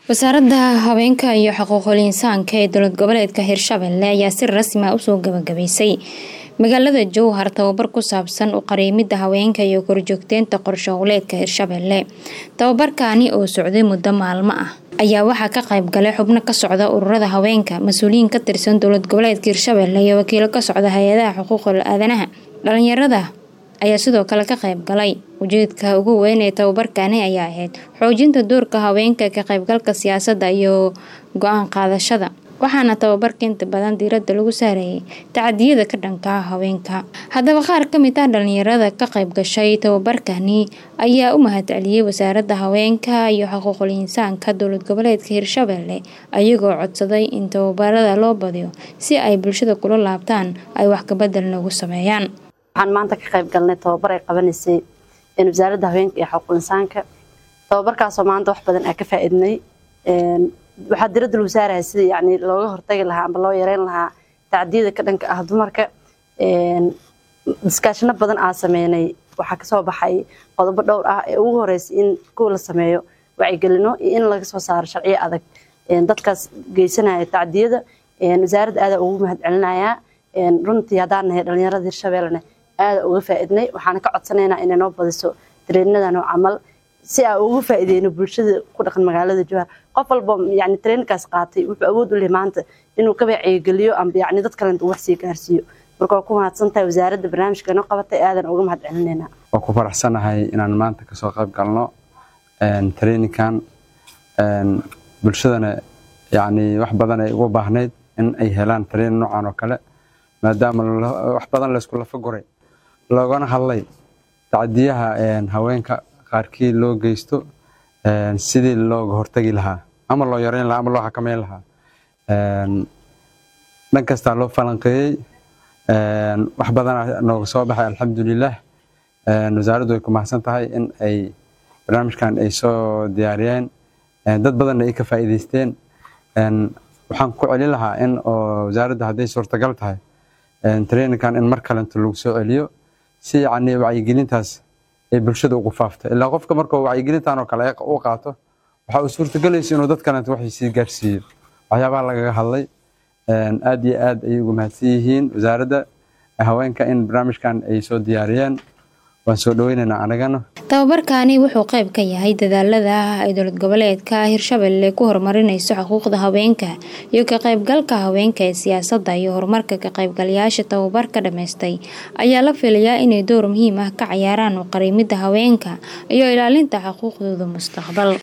wasaaradda haweenka iyo xuquuqul insaanka ee dowlad goboleedka hirshabelle ayaa si rasmi ah usoo gabagabaysay magaalada jowhar tababar ku saabsan u qariimida haweenka iyo korjoogteynta qorshe howleedka hirshabelle tababarkaani oo socday muddo maalmo ah ayaa waxaa ka qayb galay xubno ka socda ururada haweenka mas-uuliyiin ka tirsan dowlad goboleedka hirshabelle iyo wakiilo ka socda hay-adaha xuquuqul aadanaha dhalinyarada ayaa sidoo kale ka qayb galay ujeedka ugu weyn ee tababarkani ayaa ahayd xoojinta doorka haweenka ka qaybgalka siyaasadda iyo go-aan qaadashada waxaana tababarka inta badan diiradda lagu saarayay tacadiyada ka dhanka haweenka haddaba qaar ka mid ah dhalinyarada ka qayb gashay tababarkani ayaa u mahadceliyey wasaaradda haweenka iyo xuquuqul insaanka dowlad goboleedka hirshabelle ayagoo codsaday in tababarada loo badiyo si ay bulshada kula laabtaan ay wax kabedel nagu sameeyaan waxaan maanta ka qayb galnay tababar ay qabanaysay wasaaradda haweenka iyo xuquuqul insaanka tababarkaasoo maanta wax badan aa ka faa-idnay waxaa diradda lagu saaraya sida yani looga hortagi lahaa amba loo yareyn lahaa tacdiyada ka dhanka ah dumarka diskaashino badan aa sameynay waxaa kasoo baxay qodobo dhowr ah ee ugu horeysay in kuwa la sameeyo wacyigelino iyo in laga soo saaro sharciyo adag dadkaas geysanaya tacdiyada wasaaradda aadaa ugu mahad celinayaa runtii haddaan nahay dhalinyarada hirshabellena aada uga faa-idnay waxaana ka codsanaynaa inay noo badiso dareenadan oo camal si aa ugu faa-ideyno bulshada ku dhaqan magaalada jowhar qof walba yani treenkaas qaatay wuxuu awood u leh maanta inuu ka wacyigeliyo amba yani dad kalenta uu wax sii gaarsiiyo marka waa ku mahadsantahay wasaaradda barnaamijka noo qabatay aadan uga mahad celinaynaa waa ku faraxsanahay inaan maanta kasoo qayb galno traininkan bulshadana yani wax badan ay ugu baahnayd in ay helaan train noocan oo kale maadaama wax badan laysku lafa guray loogana hadlay tacdiyaha haweenka qaarkii loo geysto sidii looga hortagi lahaa ama loo yareyn lahaa ama loo xakameyn lahaa dhan kastaa loo falanqeeyey wax badana nooga soo baxay alxamdulilah wasaaraddu way ku mahadsan tahay in ay barnaamijkan ay soo diyaariyeen dad badanna ay ka faa'iideysteen waxaan ku celin lahaa in oo wasaaradda hadday suurtagal tahay traininkan in mar kalenta lagu soo celiyo si yacni wacyigelintaas ay bulshada ugu faafto ilaa qofka markuu wacyigelintan oo kale u qaato waxa uu suurtagelaysa inuu dad kalenta waxay sii gaarsiiyo waxyaabaha lagaga hadlay aad iyo aad ayay ugu mahadsan yihiin wasaaradda haweenka in barnaamijkan ay soo diyaariyeen waan soo dhaweynaynaa anagana tababarkani wuxuu qayb ka yahay dadaalada ay dowlad goboleedka hirshabelle ku horumarinayso xuquuqda haweenka iyo ka qaybgalka haweenka ee siyaasadda iyo horumarka ka qaybgalayaasha tababarka dhammaystay ayaa la filayaa inay door muhiim ah ka cayaaraan u qariimida haweenka iyo ilaalinta xuquuqdooda mustaqbal